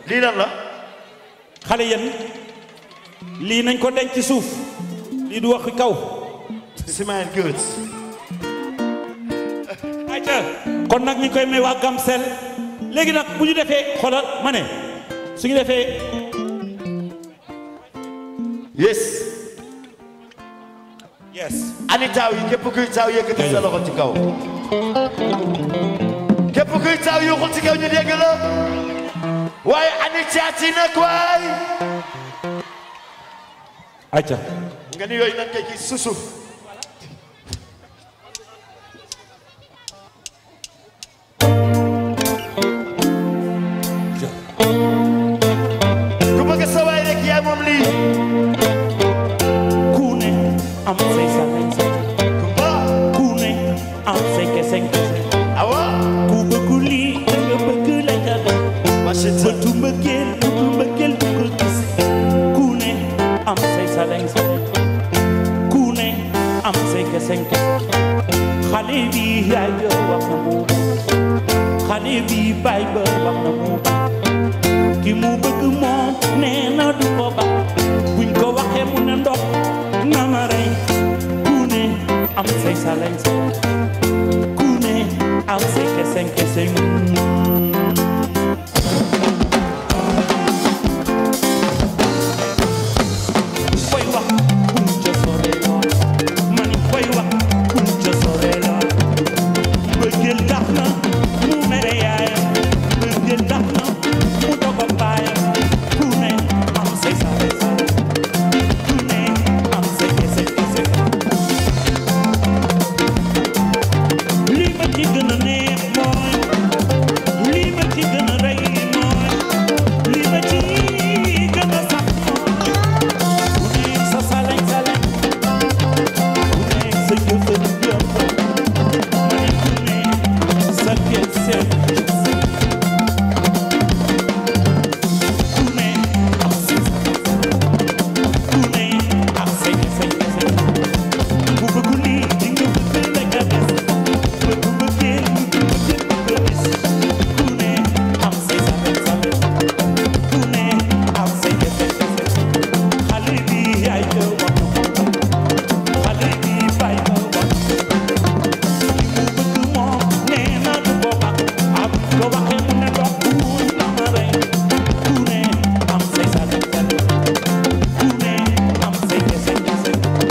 lii lan la xale yéen lii nañ ko denc ci suuf lii du waxi kaw smile good ayca kon nag ñu koy may waa Gamcel léegi nag bu ñu defee xoolal ma ne su ñu defee yes yes ani taaw yi képp kuy taaw yëkkati sa loxo ci kaw képp kuy taaw yuuxul ci kaw ñu dégg la waaye ani caati nag waay ayca nga ni yooyu nan koy gis susuf ku bëgg sa waay rek yaa moom lii ku ne am say sa kumba ku ne am say kese kese awa ku bëgg lii da nga bëgg la ca def machine bëtu mbëggeel bëtu mbëggeel du ko gis ku ne am say salañ salañ ku ne am say kese kese xale bi yaay ba wax na mu xale bi baay ba wax na mu ki mu bëgg moom nee na du ko ba buñ ko waxee mu ne ndox na ma rey ku ne am say salañ salañ ku ne am say kese kese koy wax kum ca sore lool man koy wax kum ca sore lool bëggeel tax na mu mere yaayam bëggeel tax na mu dogo baayam ku ne am say sare sare ku ne am say kese kese lii ma ci gën a neex mooy lii ma ci gën a rey mooy lii ma ci gën a sax mooy ku ne sa salañ salañ ku ne sa jëfër jëfër ma ne ku ne sa kese kese ku ne am say ku ne am say kese kese ku bëgg lii di nga bëgg la nga des bëgg bëggee bëgg bëgg gis ku ne am say salañ salañ ku ne am say kese kese xale bi yaay ba wax xale bi baay ba wax li mu bëgg moom nee na du ko baax am ko waxee mu ne dox kuul na ma rey ku ne am say salañ salañ ku ne am say kese kese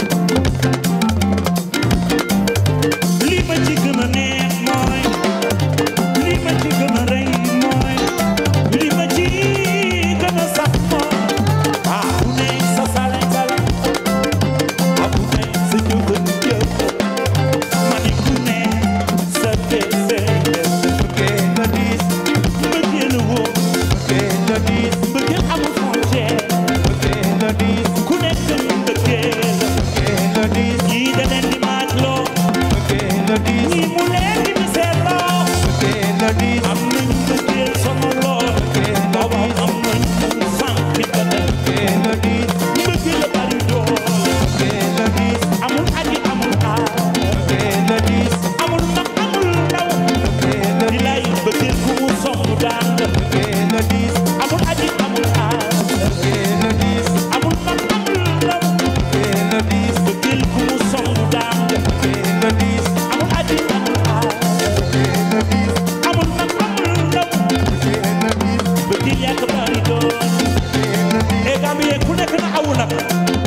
lii ma ci gën a neex mooy lii ma ci gën a rëy mooy lii ma ci gën a sax mooy ah ku ne sa salañ salañ ah ku ne sa jëfën jëf ma ne ku ne sa kese bëggee la diis mbëggeel woo bëggee la diis mbëggeel amul frontière bëggee la diis ku nekk mbëggeel bëggee la diis ñii da leen di maaj loo bëggee la diis ñii mu leen di miseer loo bëggee la diis am nañu mbëggeel sama lool booba am nañu sànq ba tey bëggee la diis mbëggeel la bari doole bëggee la diis amul aji amul aar bëggee la diis amul mag amul ndaw bëggee la di lay mbëggeel ku mu song daan la bëggee la diis amul aji amul aar bëggee la diis amul mag amul ndaw bëggee la diis mbëggeel ku mu song daan la bëggee la diis amul aji amul aar bëggee la diis amul mag amul ndaw bëggee la diis mbëggeel yaa ko bari doole bëggee la diis e Gambie ku nekk na awu nag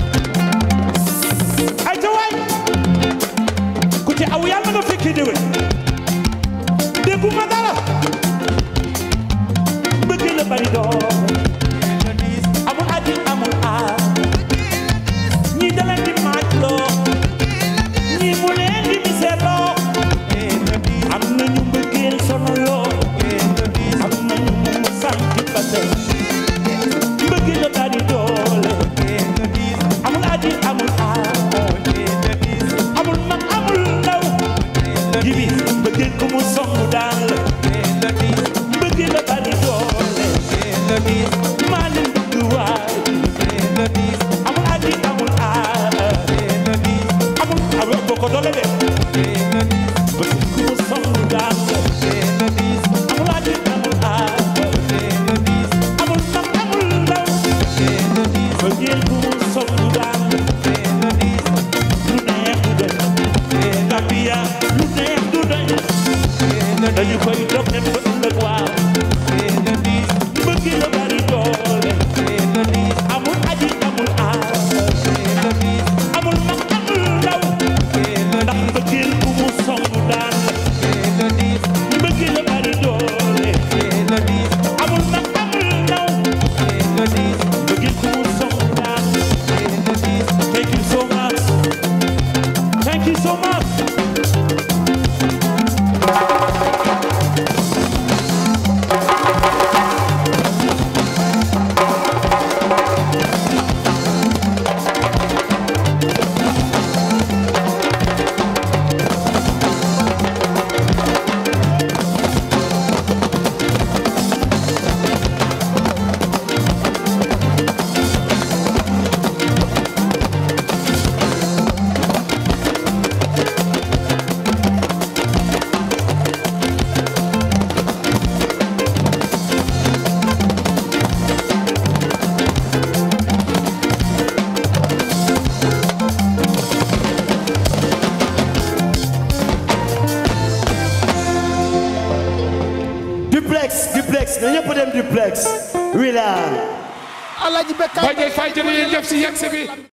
ay ca waay ku ci aw yàlla nga fekkee déwén dégguma dara bëgg la bari doole bëggee la diis amul aji amul aar ñii da leen di maaj loo ñii mu leen di misère loo bëggee la diis am nañu mbëggeel sono loo bëggee la diis am nañu mu sànki ba tey bëgg la bari doole bëggee la diis amul aji amul aar bëggee la diis amul mag amul ndaw jibi bëggeel ko mu song daan la bëggee la diis bëggeel la bari doole bëggee la diis maa leen bëgg waay bëggee la diis amul aji amul aar bëggee la diis amul amul boo ko doole de bëggee la diis bëggeel ko mu song daan la bëggee la diis amul aji amul aar bëggee la diis duplex duplex na ñëpp dem duplex wila Alaaji Bekkaay Baye Faye jërëjëf si yegg si bi